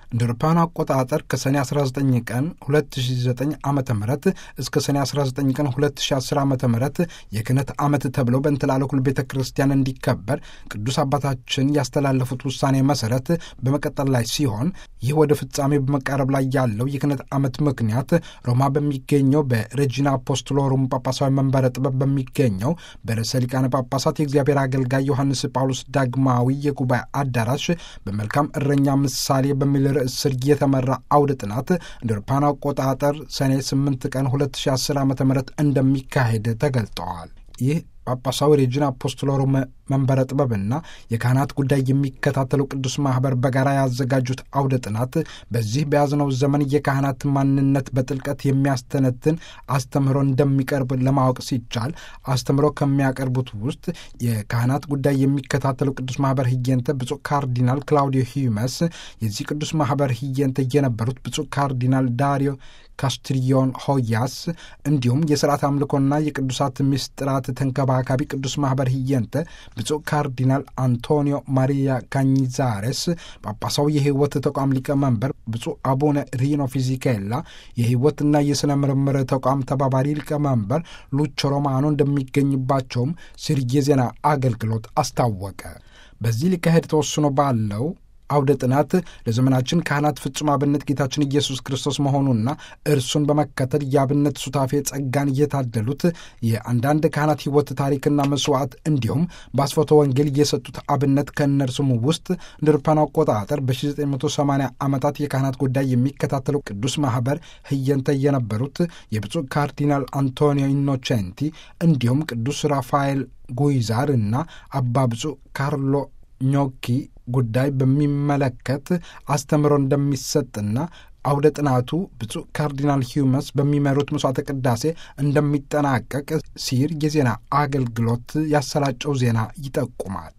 እንደ አውሮፓውያኑ አቆጣጠር ከሰኔ 19 ቀን 2009 ዓ ም እስከ ሰኔ 19 ቀን 2010 ዓ ም የክህነት ዓመት ተብሎ በእንትላለኩል ቤተ ክርስቲያን እንዲከበር ቅዱስ አባታችን ያስተላለፉት ውሳኔ መሰረት በመቀጠል ላይ ሲሆን ይህ ወደ ፍጻሜ በመቃረብ ላይ ያለው የክህነት ዓመት ምክንያት ሮማ በሚገኘው በሬጂና አፖስቶሎሩም ጳጳሳዊ መንበረ ጥበብ በሚገኘው በርዕሰ ሊቃነ ጳጳሳት የእግዚአብሔር አገልጋይ ዮሐንስ ጳውሎስ ዳግማዊ የጉባኤ አዳራሽ በመልካም እረኛ ምሳሌ በሚል ርዕስ ስር የተመራ አውደ ጥናት እንደ አውሮፓውያን አቆጣጠር ሰኔ 8 ቀን 2010 ዓ ም እንደሚካሄድ ተገልጠዋል። ይህ ጳጳሳዊ ሬጂና አፖስቶሎሩም መንበረ ጥበብና የካህናት ጉዳይ የሚከታተሉ ቅዱስ ማኅበር በጋራ ያዘጋጁት አውደ ጥናት በዚህ በያዝነው ዘመን የካህናት ማንነት በጥልቀት የሚያስተነትን አስተምህሮ እንደሚቀርብ ለማወቅ ሲቻል አስተምህሮ ከሚያቀርቡት ውስጥ የካህናት ጉዳይ የሚከታተሉ ቅዱስ ማኅበር ህየንተ ብፁዕ ካርዲናል ክላውዲዮ ሂዩመስ፣ የዚህ ቅዱስ ማኅበር ህየንተ የነበሩት ብፁዕ ካርዲናል ዳሪዮ ካስትሪዮን ሆያስ እንዲሁም የሥርዓት አምልኮና የቅዱሳት ምስጢራት ተንከባካቢ ቅዱስ ማኅበር ህየንተ ብፁዕ ካርዲናል አንቶኒዮ ማሪያ ካኝዛሬስ፣ ጳጳሳዊ የሕይወት ተቋም ሊቀመንበር ብፁዕ አቡነ ሪኖ ፊዚኬላ፣ የሕይወትና የሥነ ምርምር ተቋም ተባባሪ ሊቀመንበር ሉቾ ሮማኖ እንደሚገኝባቸውም ሲር የዜና አገልግሎት አስታወቀ። በዚህ ሊካሄድ ተወስኖ ባለው አውደ ጥናት ለዘመናችን ካህናት ፍጹም አብነት ጌታችን ኢየሱስ ክርስቶስ መሆኑና እርሱን በመከተል የአብነት ሱታፌ ጸጋን እየታደሉት የአንዳንድ ካህናት ሕይወት ታሪክና መስዋዕት እንዲሁም በአስፎተ ወንጌል እየሰጡት አብነት ከእነርሱም ውስጥ እንደ አውሮፓውያን አቆጣጠር በ1980 ዓመታት የካህናት ጉዳይ የሚከታተለው ቅዱስ ማኅበር ህየንተ የነበሩት የብፁዕ ካርዲናል አንቶኒዮ ኢኖቼንቲ እንዲሁም ቅዱስ ራፋኤል ጉይዛር እና አባ ብፁዕ ካርሎ ኞኪ ጉዳይ በሚመለከት አስተምሮ እንደሚሰጥና አውደ ጥናቱ ብፁዕ ካርዲናል ሂዩመስ በሚመሩት መስዋዕተ ቅዳሴ እንደሚጠናቀቅ ሲር የዜና አገልግሎት ያሰራጨው ዜና ይጠቁማል።